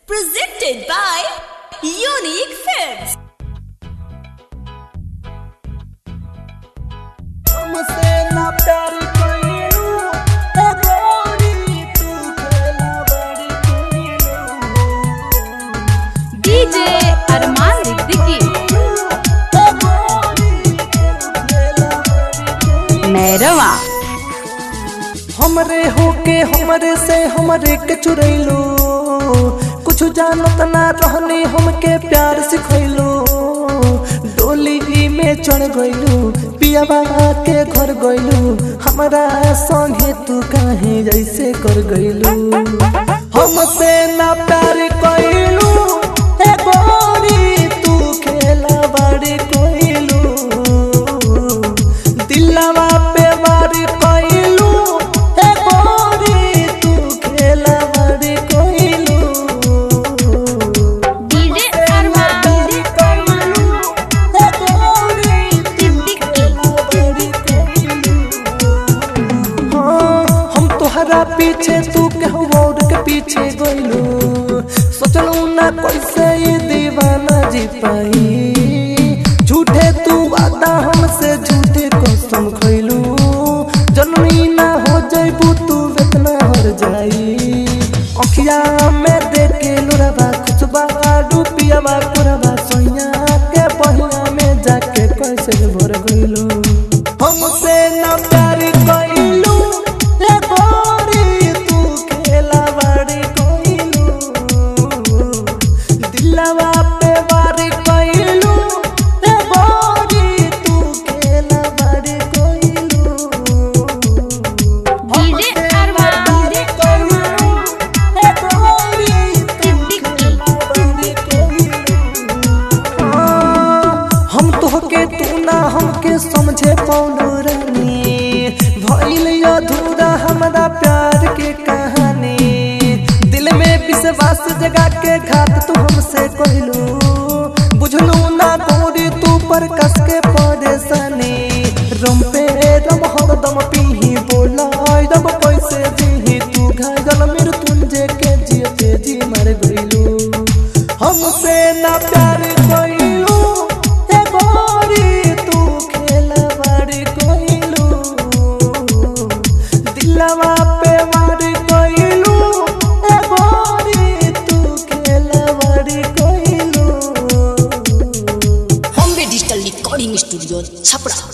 Presented by Unique Films. हमसे ना प्यार कइलू ए गोरी तू खेला बड़ी कइलू DJ अरमान सिद्दीकी ए गोरी तू खेला बड़ी कइलू मैरवा हमरे होके हमरे से हमरे के चुरैलू कुछ जानत ना रहनी हमके प्यार सिखैलू डोली में चढ़ गइलू पियाबा के घर गइलू हमरा संगे तू काहे जैसे कर गइलू हमसे ना प्यार कइलू ए गोरी तू खेला बड़ी कइलू दिलवा पे वारी कइलू ए गोरी तू खेला बड़ी कइलू DJ अरमान बड़ी कइलू ए गोरी सिद्दीकी बड़ी कइलू हाँ, हम तोहरा पीछे तू केहू और के पीछे गइलू सोचलू ना कैसे ये दीवाना जी पाई झूठे तू वादा हमसे झूठे कसम खइलू जनमी ना हो जइबू तू इतना हर जाई अखिया में देख के लोरबा खुशबा डूबियाबा कुरबा सोइया के पहिया में जाके कैसे भर गइलू हमसे ना प्यार कइलू ए गोरी तू खेला बड़ी कइलू दिलवा पे वार कइलू ए गोरी तू खेला बड़ी कइलू DJ अरमान कइलू ए गोरी तू सिद्दीकी हम तोहके तू ना हमके समझे पौनो रानी भइल अधूरा हमरा प्यार के कहानी दिल में विश्वास जगा के घात तू हमसे कहलू बुझलू ना गोरी तू पर कस के परेशानी रम पे रम हरदम पीही बोला दम कैसे जीही तू घायल मृत्युंजय के जियते जी मर गइलू हमसे ना प्यार कइलू ए गोरी तू खेला बड़ी कइलू दिलवा पे मार कइलू ए गोरी तू खेला बड़ी कइलू Bombay Digital Recording Studio, Chapra.